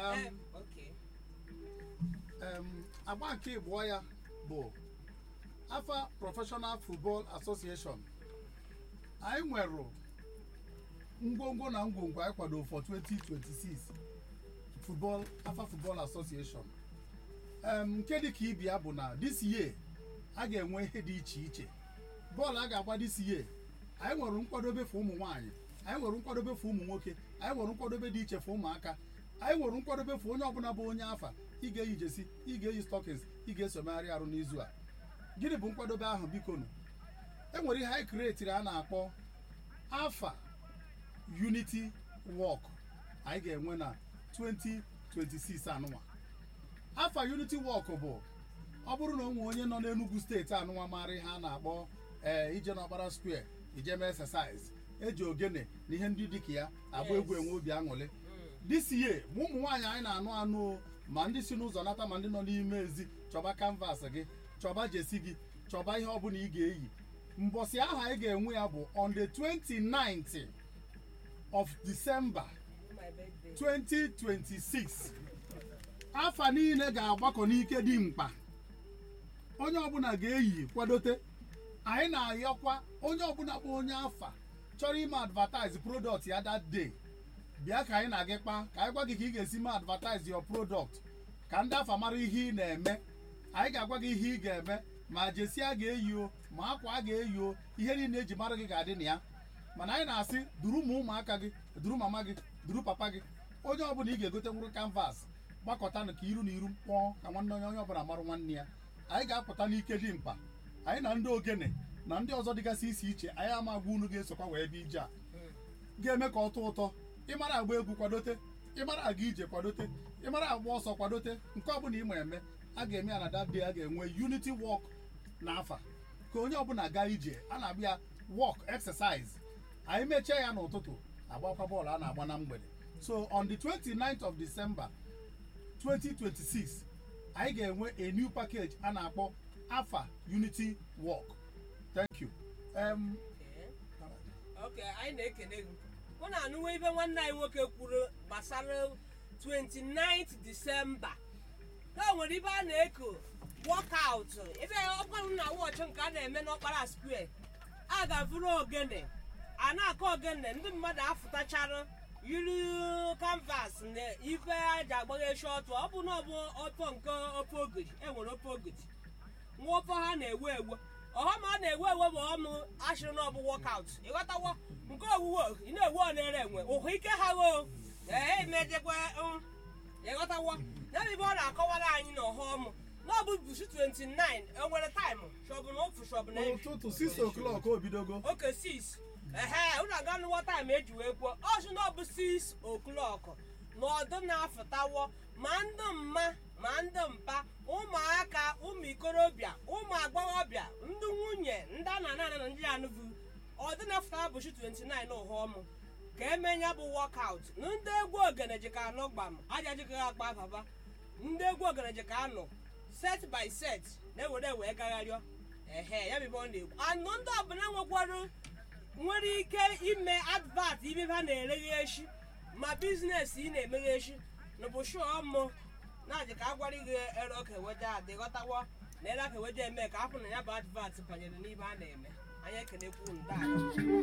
Um, Em, okay. um, agba nke ịbụọ ya bụ afa professional football association anyị nwere ngwongwo na ngwongwo anyị kwado for 2026 football afa football association um, nke dị ka ibi ya bụ na this year a ga-enwe ihe dị iche iche bọọlụ a ga-agba this year anyị nwere nkwadobe for ụmụ nwaanyị anyị nwere nkwadobe for ụmụ nwoke anyị nwere nkwadobe dị iche for ụmụaka anyị nwere nkwadobe for onye ọbụla bụ onye afa ị ga-eyi jesi ị ga-eyi stockings ị ga-esomegharị arụ n'izu a gịnị bụ nkwadobe ahụ biko nụ e nwere ihe anyị kiretiri a na-akpọ afa unity walk anyị ga-enwe na 2026 anụnwa afa unity walk bụ ọ bụrụ na o nwee onye nọ n'Enugu steeti anụnwa mara ihe a na-akpọ ee ije n'ọkpara square ije mee exercise eji ogene na ihe ndị dịka ya agba egwu enwe obi aṅụrị this year ma ụmụ nwaanyị anyị na-anụ anụ o, ma ndị si n'ụzọ nata ma ndị nọ n'ime ezi chọba canvas gị chọba jesi gị chọba ihe ọbụla ị ga-eyi mbọsị ahụ anyị ga-enwe ya bụ on the 29th of December My birthday. 2026 afa niile ga-agbakọ n'ike dị mkpa onye ọbụla ga-eyi kwadote anyị na-ayọkwa onye ọbụla bụ onye afa chọrọ ime advertise product ya that day bịa ka anyị na-agị kpa ka anyị gwa gị ka ị ga-esi mee advertise your product ka ndị afa mara ihe ị na-eme anyị ga-agwa gị ihe ị ga-eme ma jesi a ga-eyi o ma akwa a ga-eyi o ihe niile eji mara gị ga-adị na ya mana anyị na-asị duru ma ụmụaka gị duru mama gị duru papa gị onye ọbụla ị ga-egote nwụrụ kanvas gbakọtanụ ka iru na iru mkpọọ ka nwanne onye onye ọbụla marụ nwanne ya anyị ga-apụta n'ike dị mkpa anyị na ndị ogene na ndị ọzọ dịgasị isi iche anyị ama agwa unu ga-esokwa wee bịa ije a ga-eme ka ọ tọọ ụtọ ịmara agba egwu kwadote ịmara aga ije kwadote ịmara agba ọsọ kwadote nke ọbụla ị ma eme a ga-eme ya na that day a ga-enwe unity walk n'afa ka onye ọbụla gaa ije a na-abịa ya walk exercise anyị mechie ya n'ụtụtụ agbakwa bọọlụ a na-agba na mgbede so on the 29th of December 2026 anyị ga-enwe a new package a na-akpọ afa unity walk thank you um, Okay. Okay, anyị na-ekele gị mụ na anụwo ibe nwanne anyị nwoke kwuru gbasara 29th December na o nwere ibe a na-eko workout ibe ọgwanụ na wọchị nke a na-eme n'ọkpara square a ga-avụrụ ogene a na-akọ ogene ndị mmadụ afụtachara yiri canvas na ife aji agbaghechi ọtụ ọ bụ na ọ bụ ọtọ nke ofe ogiri enwere ofe ogiri nwa ofe ha na-ewe ewe ọghọm a na-ewe ewe bụ ọmụ ashịrị na ọbụ wọkaut ịghọtawo nke owuwe ị na-ewe onere enwe ụhụ ike ha gho ee emejekwa ịghọtawo ya bụ ibe ọ na-akọwara anyị na ọghọm na ọ bụ bushi 29 enwere taịmụ shọbụ na ofu shọbụ na ụtụtụ 6 o'clock o bidogo oke 6 ehe unu aga nụwa taịm eji wee kwuo ọsụ na ọ bụ 6 o'clock na ọdụ na-afụtawo ma ndị mma ma ndị mpa ụmụaka ụmụ ikorobịa ụmụ agbọghọbịa ndị nwunye ndị a na ana na ndị anụvu ọdụ na-afụtawa bụchi 29 ụhọmụ ka emenya bụ wọkaut na ndị egwu ogene ji ka anọ gbam aja jikọghị akpa baba ndị egwu ogene ji ka anọ set by set na-ewere wee gagharịọ ehe ya bụ ibe ọ na-egwu anụ ndị ọbụla nwekwarụ nwere ike ime advat ibe ha na-ereghe echi ma biznes ị na-emeghe echi n'ụbọchị ọmụ na-adị ka agwara gị ere ọka eweje adị ghọtawo na ere aka eweje eme ka afọ na ya bụ advat banyere n'ibe a na-eme anyị ekenekwu ndị